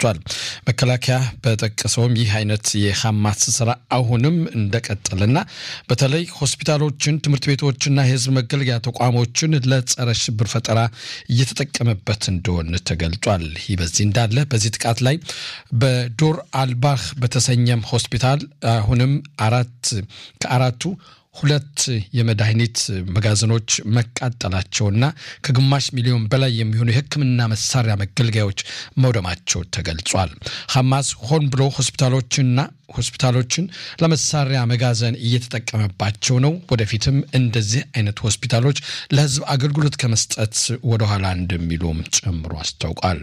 ተገልጿል። መከላከያ በጠቀሰውም ይህ አይነት የሐማስ ስራ አሁንም እንደቀጠለና በተለይ ሆስፒታሎችን፣ ትምህርት ቤቶችና የህዝብ መገልገያ ተቋሞችን ለጸረ ሽብር ፈጠራ እየተጠቀመበት እንደሆነ ተገልጿል። ይህ በዚህ እንዳለ በዚህ ጥቃት ላይ በዶር አልባህ በተሰኘም ሆስፒታል አሁንም አራት ከአራቱ ሁለት የመድኃኒት መጋዘኖች መቃጠላቸውና ከግማሽ ሚሊዮን በላይ የሚሆኑ የሕክምና መሳሪያ መገልገያዎች መውደማቸው ተገልጿል። ሐማስ ሆን ብሎ ሆስፒታሎችና ሆስፒታሎችን ለመሳሪያ መጋዘን እየተጠቀመባቸው ነው። ወደፊትም እንደዚህ አይነት ሆስፒታሎች ለህዝብ አገልግሎት ከመስጠት ወደኋላ እንደሚሉም ጨምሮ አስታውቋል።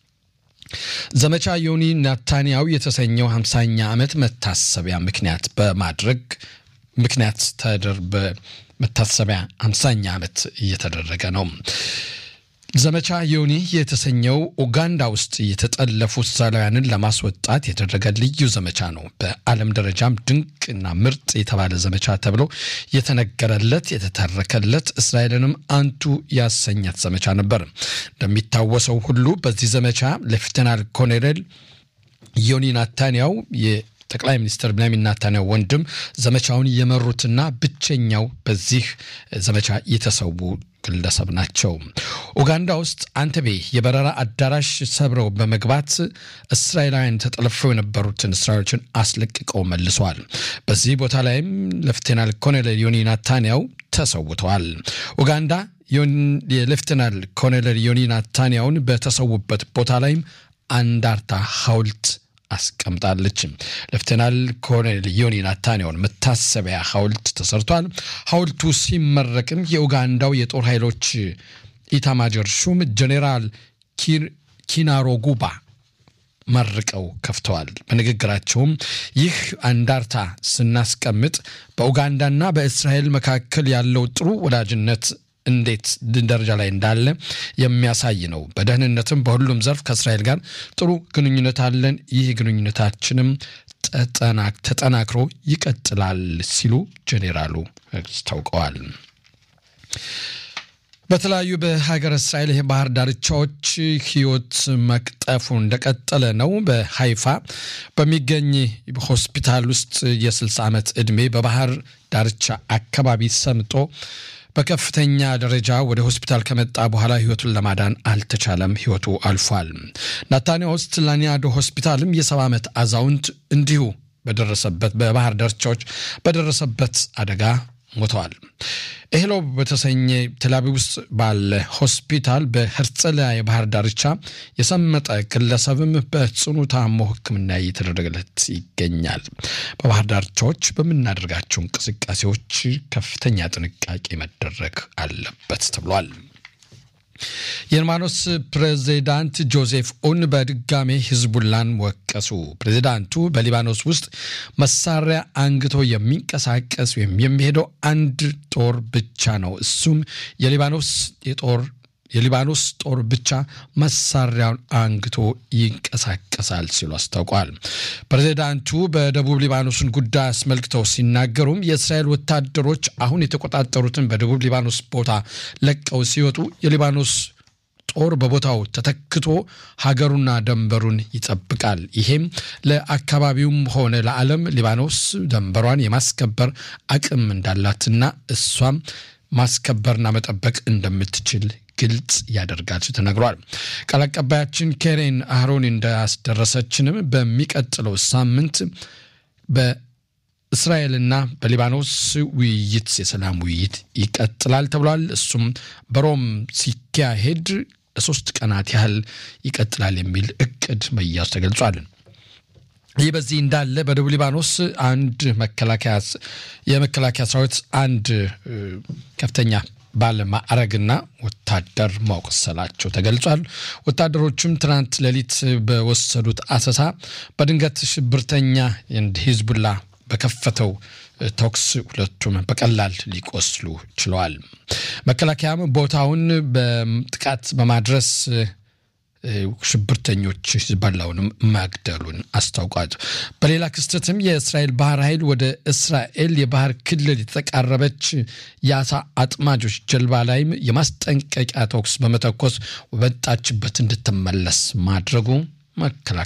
ዘመቻ ዮኒ ናታንያው የተሰኘው ሃምሳኛ ዓመት መታሰቢያ ምክንያት በማድረግ ምክንያት ተደር በመታሰቢያ ሃምሳኛ ዓመት እየተደረገ ነው። ዘመቻ ዮኒ የተሰኘው ኡጋንዳ ውስጥ የተጠለፉ እስራኤላውያንን ለማስወጣት የተደረገ ልዩ ዘመቻ ነው። በዓለም ደረጃም ድንቅና ምርጥ የተባለ ዘመቻ ተብሎ የተነገረለት የተተረከለት እስራኤልንም አንቱ ያሰኛት ዘመቻ ነበር። እንደሚታወሰው ሁሉ በዚህ ዘመቻ ሌፍተናል ኮሎኔል ዮኒ ናታንያው ጠቅላይ ሚኒስትር ብንያሚን ኔታንያሁ ወንድም ዘመቻውን የመሩትና ብቸኛው በዚህ ዘመቻ የተሰዉ ግለሰብ ናቸው። ኡጋንዳ ውስጥ አንተቤ የበረራ አዳራሽ ሰብረው በመግባት እስራኤላውያን ተጠልፈው የነበሩትን እስራኤሎችን አስለቅቀው መልሰዋል። በዚህ ቦታ ላይም ሌፍቴናል ኮሎኔል ዮኒ ናታንያሁ ተሰውተዋል። ኡጋንዳ የሌፍቴናል ኮሎኔል ዮኒ ናታንያሁን በተሰዉበት ቦታ ላይም አንዳርታ ሐውልት አስቀምጣለች። ሌፍቴናል ኮሎኔል ዮኒ ናታንያሁን መታሰቢያ ሐውልት ተሰርቷል። ሐውልቱ ሲመረቅም የኡጋንዳው የጦር ኃይሎች ኢታማጆር ሹም ጄኔራል ኪናሮጉባ መርቀው ከፍተዋል። በንግግራቸውም ይህ አንዳርታ ስናስቀምጥ በኡጋንዳና በእስራኤል መካከል ያለው ጥሩ ወዳጅነት እንዴት ደረጃ ላይ እንዳለ የሚያሳይ ነው። በደህንነትም በሁሉም ዘርፍ ከእስራኤል ጋር ጥሩ ግንኙነት አለን። ይህ ግንኙነታችንም ተጠናክሮ ይቀጥላል ሲሉ ጄኔራሉ አስታውቀዋል። በተለያዩ በሀገር እስራኤል የባህር ዳርቻዎች ሕይወት መቅጠፉ እንደቀጠለ ነው። በሀይፋ በሚገኝ ሆስፒታል ውስጥ የ60 ዓመት ዕድሜ በባህር ዳርቻ አካባቢ ሰምጦ በከፍተኛ ደረጃ ወደ ሆስፒታል ከመጣ በኋላ ህይወቱን ለማዳን አልተቻለም። ህይወቱ አልፏል። ናታንያ ውስጥ ላኒያዶ ሆስፒታልም የሰባ ዓመት አዛውንት እንዲሁ በደረሰበት በባህር ዳርቻዎች በደረሰበት አደጋ ሞተዋል። ኤህሎ በተሰኘ ቴልአቪቭ ውስጥ ባለ ሆስፒታል በሄርጸሊያ የባህር ዳርቻ የሰመጠ ግለሰብም በጽኑ ታሞ ሕክምና እየተደረገለት ይገኛል። በባህር ዳርቻዎች በምናደርጋቸው እንቅስቃሴዎች ከፍተኛ ጥንቃቄ መደረግ አለበት ተብሏል። የሊባኖስ ፕሬዚዳንት ጆዜፍ ኡን በድጋሜ ሂዝቡላን ወቀሱ። ፕሬዚዳንቱ በሊባኖስ ውስጥ መሳሪያ አንግቶ የሚንቀሳቀስ ወይም የሚሄደው አንድ ጦር ብቻ ነው፣ እሱም የሊባኖስ የጦር የሊባኖስ ጦር ብቻ መሳሪያውን አንግቶ ይንቀሳቀሳል ሲሉ አስታውቋል። ፕሬዚዳንቱ በደቡብ ሊባኖስን ጉዳይ አስመልክተው ሲናገሩም የእስራኤል ወታደሮች አሁን የተቆጣጠሩትን በደቡብ ሊባኖስ ቦታ ለቀው ሲወጡ የሊባኖስ ጦር በቦታው ተተክቶ ሀገሩና ደንበሩን ይጠብቃል። ይሄም ለአካባቢውም ሆነ ለዓለም ሊባኖስ ደንበሯን የማስከበር አቅም እንዳላትና እሷም ማስከበርና መጠበቅ እንደምትችል ግልጽ ያደርጋል ሲል ተነግሯል። ቃል አቀባያችን ኬሬን አህሮን እንዳስደረሰችንም በሚቀጥለው ሳምንት በእስራኤልና በሊባኖስ ውይይት የሰላም ውይይት ይቀጥላል ተብሏል። እሱም በሮም ሲካሄድ ለሶስት ቀናት ያህል ይቀጥላል የሚል እቅድ መያዙ ተገልጿል። ይህ በዚህ እንዳለ በደቡብ ሊባኖስ አንድ መከላከያ የመከላከያ ሰራዊት አንድ ከፍተኛ ባለማዕረግና ወታደር ማቁሰላቸው ተገልጿል። ወታደሮቹም ትናንት ሌሊት በወሰዱት አሰሳ በድንገት ሽብርተኛ ሂዝቡላ በከፈተው ተኩስ ሁለቱም በቀላል ሊቆስሉ ችለዋል። መከላከያም ቦታውን በጥቃት በማድረስ ሽብርተኞች ሂዝቦላውንም መግደሉን አስታውቋል። በሌላ ክስተትም የእስራኤል ባህር ኃይል ወደ እስራኤል የባህር ክልል የተቃረበች የአሳ አጥማጆች ጀልባ ላይም የማስጠንቀቂያ ተኩስ በመተኮስ ወጣችበት እንድትመለስ ማድረጉ መከላከያ